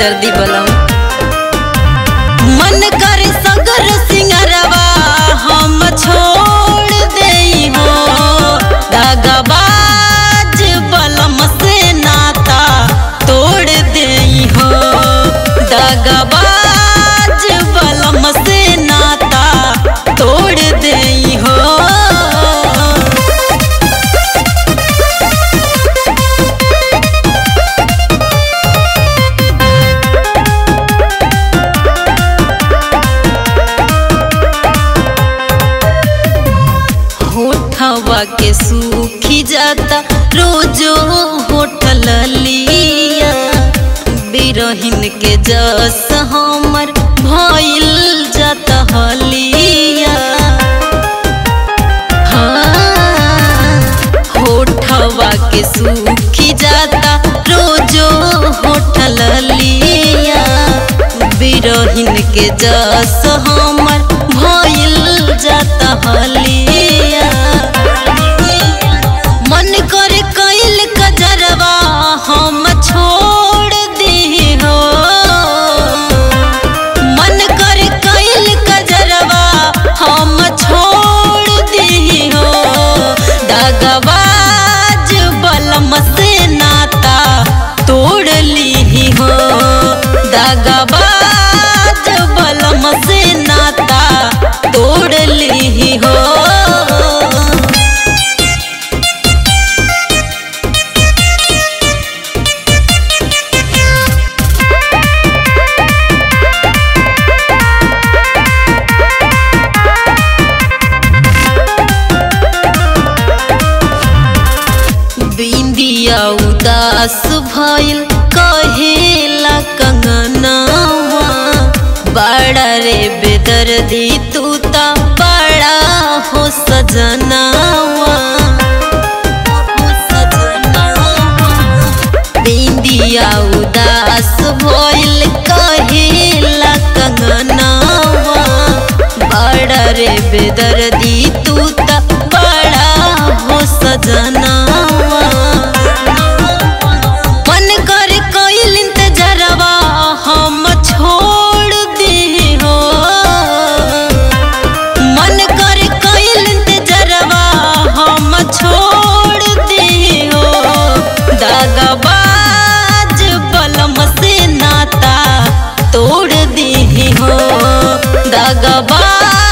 बेदर्दी बलम मन करे सगर सिंगरवा हम छोड़ देई हो दगाबाज बलम से नाता तोड़ देई हो दगाबाज बलम से नाता तोड़ देई हो होठवा के सूखी जाता रोजो होठल लिया बिरहिन के जस हमर भइल जाता हलिया हाँ, होठवा के सूखी जाता रोजो होठल लिया बिरहिन के जस हमर भइल जाता हलिया मन करे कैल कजरवा हम छोड़ दी हो मन करे कैल कजरवा हम छोड़ दी हो दगबाज बलम से नाता तोड़ ली हो दगबाज बलम से नाता तोड़ ली हो बिंदिया उदास भइल कहेला कंगनवा बड़ा रे बेदर्दी तू ता बड़ा हो सजनवा बिंदिया उदास भइल कहेला कंगनवा बड़ा रे बेदर्दी तू ता बड़ा हो सजनवा मन कर कोइल इंतजरवा हम छोड़ दी हो मन कर कोइल इंतजरवा हम छोड़ दी हो दगाबाज बलम से नाता तोड़ दी हो दगाबाज